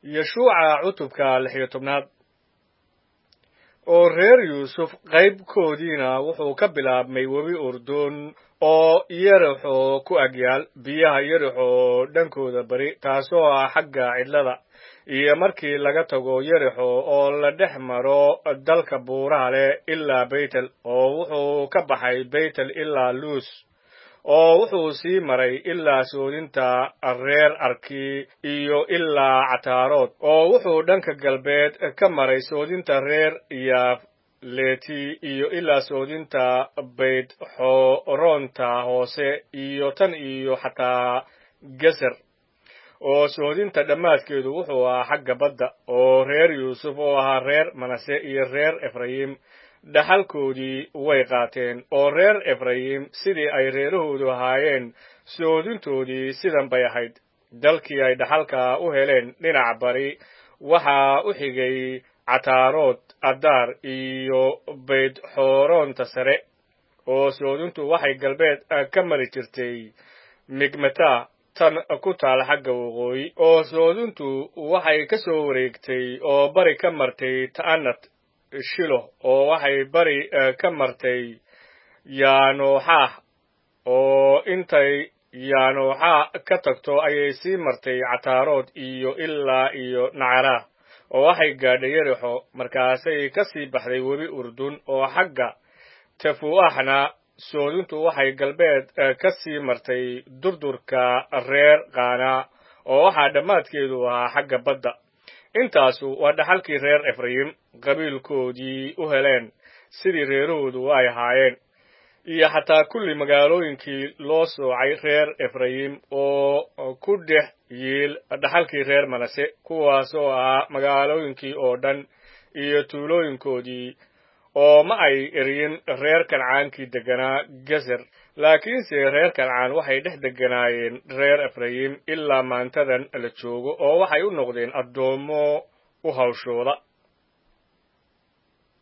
yeshuuca cutubka lix iyo tobnaad oo reer yuusuf qaybkoodiina wuxuu ka bilaabmay webi urdun oo yerixo ku agyaal biyaha yerixo dhankooda bari taasoo ah xagga cidlada iyo markii laga tago yerixo oo la dhex maro dalka buuraha leh ilaa beytel oo wuxuu ka baxay beytel ilaa luus oo wuxuu sii maray ilaa soodinta reer arki iyo ilaa cataarood oo wuxuu dhanka galbeed ka maray soodinta reer yaafleti iyo ilaa soodinta bayd xoroonta hoose iyo tan iyo xataa geser oo soodinta dhammaadkeedu wuxuu ahaa xagga badda oo reer yuusuf oo ahaa reer manase iyo reer efrayim dhaxalkoodii way qaateen oo reer efrayim sidii ay reerahoodu ahaayeen soodintoodii sidan bay ahayd dalkii ay dhaxalka u heleen dhinaca bari waxaa u xigay cataarood adaar iyo bayd xooroonta sare oo soodintu waxay galbeed ka mari jirtay migmata tan ku taal xagga waqooyi oo soodintu waxay ka soo wareegtay oo bari ka martay ta'anat shilo oo waxay bari ka martay yaanooxaah oo intay yaanooxaa ka tagto ayay sii martay cataarood iyo ilaa iyo nacaraah oo waxay gaadhay yerixo markaasay ka sii baxday webi urdun oo xagga tefu'axna soodintu waxay galbeed ka sii martay durdurka reer kaana oo waxaa dhammaadkeedu ahaa xagga badda intaasu waa dhaxalkii reer efrayim qabiilkoodii u heleen sidii reerahoodu ay ahaayeen iyo xataa kulli magaalooyinkii loo soocay reer efrayim oo ku dhex yiil dhaxalkii reer manase kuwaasoo ahaa magaalooyinkii oo dhan iyo tuulooyinkoodii oo ma ay eryin reer kancaankii degganaa geser laakiinse reer kancaan waxay dhex degganaayeen reer efrayim ilaa maantadan la joogo oo waxay u noqdeen addoommo u hawshooda